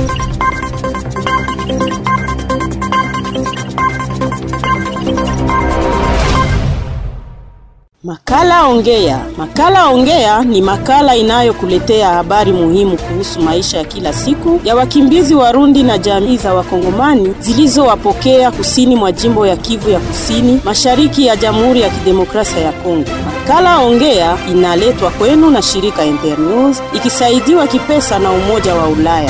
Makala Ongea. Makala Ongea ni makala inayokuletea habari muhimu kuhusu maisha ya kila siku ya wakimbizi Warundi na jamii za Wakongomani zilizowapokea kusini mwa jimbo ya Kivu ya Kusini, mashariki ya Jamhuri ya Kidemokrasia ya Kongo. Makala Ongea inaletwa kwenu na shirika Internews ikisaidiwa kipesa na Umoja wa Ulaya.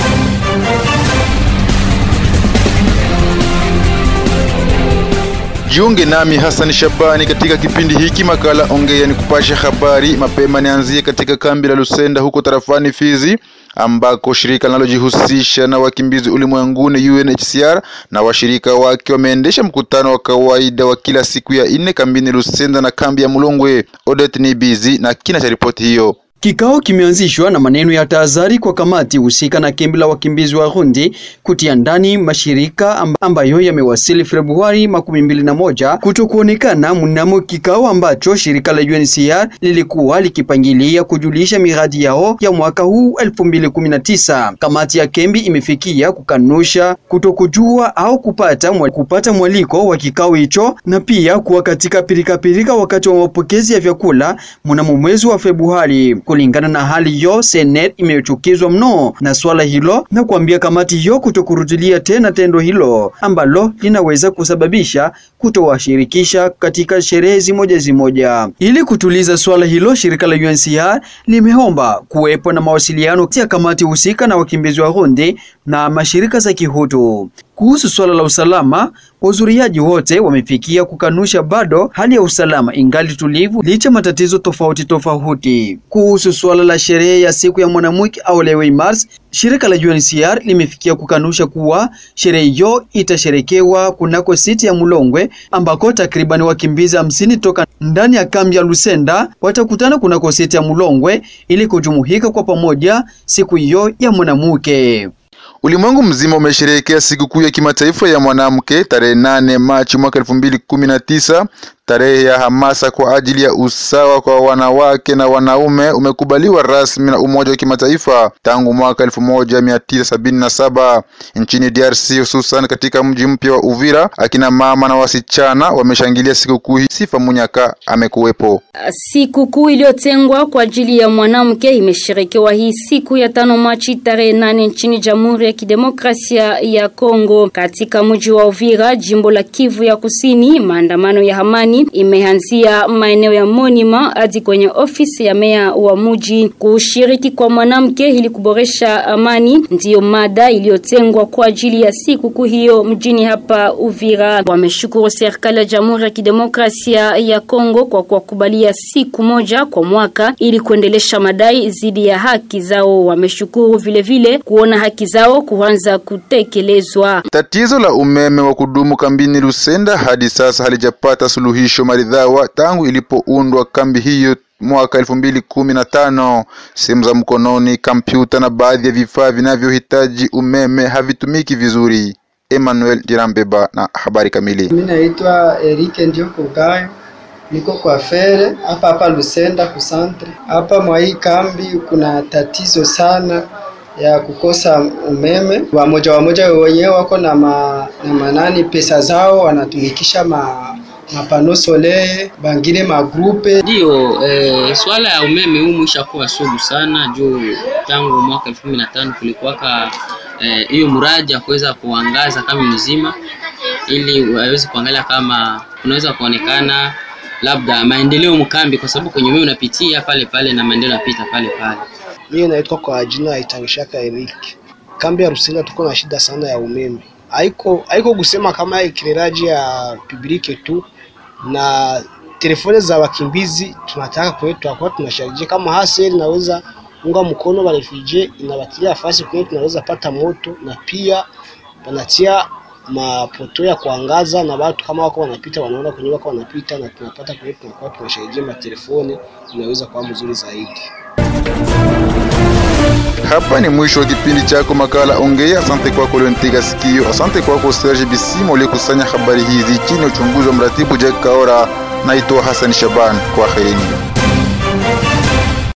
Jiunge nami Hassan Shabani katika kipindi hiki makala ongea ni kupasha habari mapema. Nianzie katika kambi la Lusenda huko tarafani Fizi ambako shirika linalojihusisha na wakimbizi ulimwenguni UNHCR na washirika wake wameendesha mkutano wa kawaida wa kila siku ya nne kambini Lusenda na kambi ya Mulongwe. Odette ni busy na kina cha ripoti hiyo. Kikao kimeanzishwa na maneno ya tahadhari kwa kamati husika na kambi la wakimbizi wa Rundi kutia ndani mashirika ambayo yamewasili Februari makumi mbili na moja kutokuonekana mnamo kikao ambacho shirika la UNHCR lilikuwa likipangilia kujulisha miradi yao ya mwaka huu 2019. Kamati ya kambi imefikia kukanusha kutokujua au kupata mwa, kupata mwaliko wa kikao hicho na pia kuwa katika pirikapirika wakati wa mapokezi ya vyakula mnamo mwezi wa Februari. Kulingana na hali hiyo, Senet imechukizwa mno na swala hilo na kuambia kamati hiyo kutokurudilia tena tendo hilo ambalo linaweza kusababisha kutowashirikisha katika sherehe zimoja zimoja. Ili kutuliza swala hilo, shirika la UNHCR limeomba kuwepo na mawasiliano kati ya kamati husika na wakimbizi wa Rundi na mashirika za kihutu. Kuhusu swala la usalama, wazuriaji wote wamefikia kukanusha bado hali ya usalama ingali tulivu licha matatizo tofauti tofauti. Kuhusu swala la sherehe ya siku ya mwanamke au Lewe Mars, shirika la UNHCR limefikia kukanusha kuwa sherehe hiyo itasherekewa kunako siti ya Mulongwe ambako takriban wakimbizi hamsini toka ndani ya kambi ya Lusenda watakutana kunako siti ya Mulongwe ili kujumuika kwa pamoja siku hiyo ya mwanamke. Ulimwengu mzima umesherehekea sikukuu ya kimataifa ya mwanamke tarehe nane Machi mwaka elfu mbili kumi na tisa. Tarehe ya hamasa kwa ajili ya usawa kwa wanawake na wanaume umekubaliwa rasmi na Umoja wa Kimataifa tangu mwaka elfu moja mia tisa sabini na saba nchini DRC, hususan katika mji mpya wa Uvira. Akina mama na wasichana wameshangilia sikukuu hii. Sifa Munyaka amekuwepo. Sikukuu iliyotengwa kwa ajili ya mwanamke imesherekewa hii siku ya tano Machi tarehe nane nchini Jamhuri ya Kidemokrasia ya Kongo, katika mji wa Uvira, jimbo la Kivu ya Kusini. Maandamano ya amani imeanzia maeneo ya Monima hadi kwenye ofisi ya meya wa mji. Kushiriki kwa mwanamke ili kuboresha amani ndiyo mada iliyotengwa kwa ajili ya siku hiyo mjini hapa Uvira. Wameshukuru serikali ya Jamhuri ya Kidemokrasia ya Kongo kwa kuwakubalia siku moja kwa mwaka ili kuendelesha madai dhidi ya haki zao. Wameshukuru vile vile kuona haki zao kuanza kutekelezwa. Tatizo la umeme wa kudumu kambini Lusenda hadi sasa halijapata suluhisho maridhawa tangu ilipoundwa kambi hiyo mwaka elfu mbili kumi na tano. Simu za mkononi, kompyuta na baadhi ya vifaa vinavyohitaji umeme havitumiki vizuri. Emmanuel Dirambeba na habari kamili. Mimi naitwa Erike ndio Kugayo, niko kwa fere hapa hapa Lusenda kusantre. Hapa mwa hii kambi kuna tatizo sana ya kukosa umeme. Wamoja wamoja wenyewe wako na, ma, na manani pesa zao wanatumikisha ma mapano soleil bangine magrupe ndio. Eh, swala ya umeme huu mwisha kuwa sugu sana juu tangu mwaka elfu kumi na tano kulikuwaka hiyo eh, mradi ya kuweza kuangaza kama mzima, ili waweze kuangalia kama unaweza kuonekana labda maendeleo mkambi, kwa sababu kwenye umeme unapitia pale pale na maendeleo yanapita pale pale. Mimi naitwa kwa jina ya Itangishaka Eric. Kambi ya Rusinga tuko na shida sana ya umeme haiko haiko kusema kama ikileraji ya publike tu na telefoni za wakimbizi tunataka kwetu kwa tunasharije kama haseli naweza unga mkono wa refugee inawatilia nafasi kwetu tunaweza pata moto na pia wanatia mapoto ya kuangaza na watu kama wako wanapita wanaona kwenye wako wanapita na tunapata kwetu tunakuwa tunasharije matelefoni inaweza kuwa mzuri zaidi. Hapa ni mwisho wa kipindi chako makala Ongea. Asante kwako ulionipiga sikio. Asante kwako Serge Bisimo uliyekusanya habari hizi chini ya uchunguzi wa mratibu Jack Kaora. Naitwa Hassan Shaban, kwaherini.